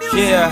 Yeah.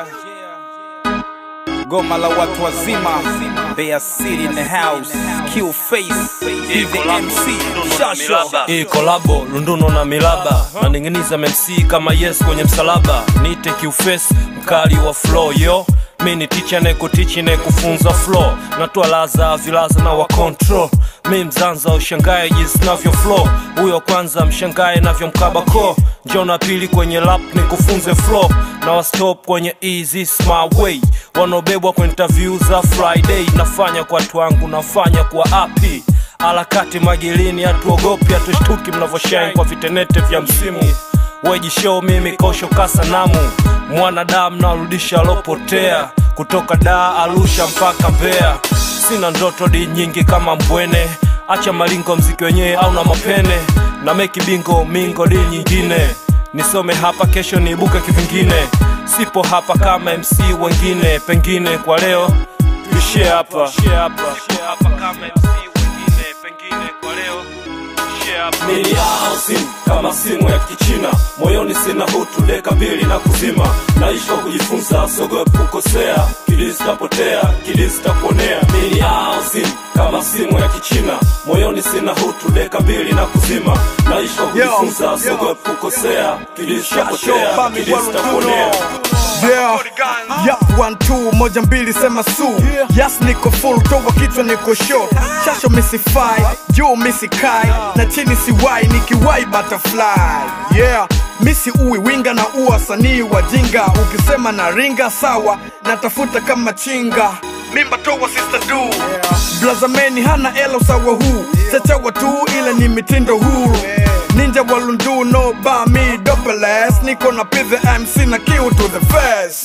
Goma la watu wazima Mbeya City in the house Q face Be the MC Shasho Hii kolabo lunduno na milaba naning'iniza MC kama yes kwenye msalaba nite kiufesi mkali wa flow yo mi ni ticha nekutichi nekufunza flow natoa laza vilaza na wa control mi mzanza ushangae jinsi navyo flow huyo kwanza mshangae navyo mkabako njona pili kwenye lap ni kufunze flow na wastop kwenye easy smart way wanaobebwa kwa interview za friday nafanya kwa watu wangu nafanya kwa api harakati magilini hatuogopi hatushtuki mnavyoshine kwa vitenete vya msimu wejishow mimi kosho kasanamu mwanadamu narudisha alopotea kutoka daa arusha mpaka mbea sina ndoto di nyingi kama mbwene acha malingo mziki wenyewe au na mapene na meki bingo mingo di nyingine nisome hapa kesho niibuke kivingine sipo hapa kama mc wengine pengine kwa leo tuishie hapa Tuishie hapa. Tuishie hapa kama MC wengine, pengine kwa leo tuishie hapa. Mili yao simu kama simu ya kichina moyoni sina hutu deka mbili na kuzima naishi kwa kujifunza sogope kukosea kili zitapotea kili zitaponea mili yao simu kama simu ya kichina moyoni sina hutu deka mbili na kuzima naishi kwa kujifunza sogope kukosea kili zitapotea kili zitaponea Yeah. Yup, one two, moja mbili sema su Yes niko full, toka kichwa niko short Shasho misifai, juu misikai Na chini siwai, nikiwai butterfly Yeah, misi uwi winga na ua sanii wajinga Ukisema na ringa sawa, natafuta kama chinga Mimba towa sister du Blazameni hana elo sawa huu Chachawa tu ila ni mitindo huru Ninja walundu no ba me double S Niko na pidhe MC na kill to the face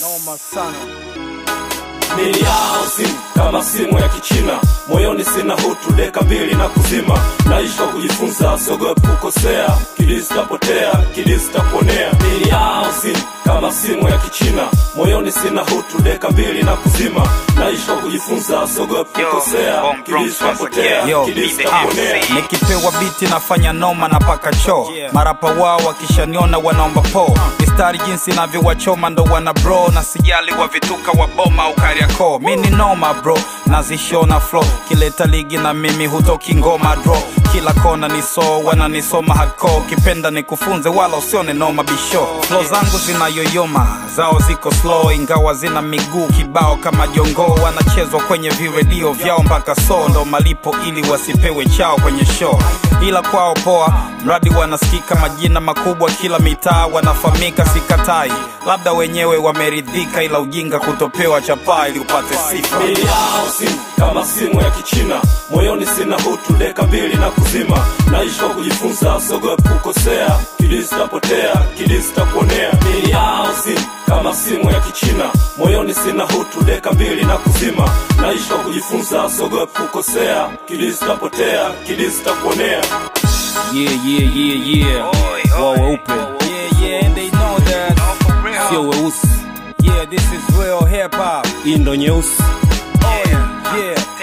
mili yao simu kama simu ya kichina moyoni sina hutu deka mbili na kuzima naishi kwa kujifunza siogope kukosea kili zitapotea kili zitaponea mili yao simu kama simu ya kichina moyoni sina hutu deka mbili na kuzima naishi kwa kujifunza siogope Yo, kukosea Bomb kili Bronx once zitapotea again. Yo, kili be the zitaponea MC. nikipewa biti nafanya noma na paka choo marapa wao wakishaniona wanaomba po mistari jinsi navyowachoma ndo wana bro na sijali wa vituka wa boma au kariako mi ni noma bro nazishona flo kileta ligi na mimi hutoki ngoma dro kila kona ni so wananisoma hako kipenda nikufunze wala usione noma bisho flo zangu zinayoyoma zao ziko slow ingawa zina miguu kibao kama jongoo wanachezwa kwenye viredio vyao mpaka so ndo malipo ili wasipewe chao kwenye show ila kwao poa mradi wanasikika majina makubwa kila mitaa wanafahamika sikatai labda wenyewe wameridhika ila ujinga kutopewa chapaa ili upate sifa mili yao simu kama simu ya kichina moyoni sina hutu deka mbili na kuzima naishi kwa kujifunza siogope kukosea kili zitapotea kili zitaponea mili yao simu kama simu ya kichina moyoni sina hutu deka mbili na kuzima naishi kwa kujifunza siogope kukosea kili zitapotea kili zitaponea yeah, yeah, yeah, yeah. wao weupe yeah, yeah, and they know that sio weusi yeah, this is real hip hop hii ndo nyeusi yeah, yeah.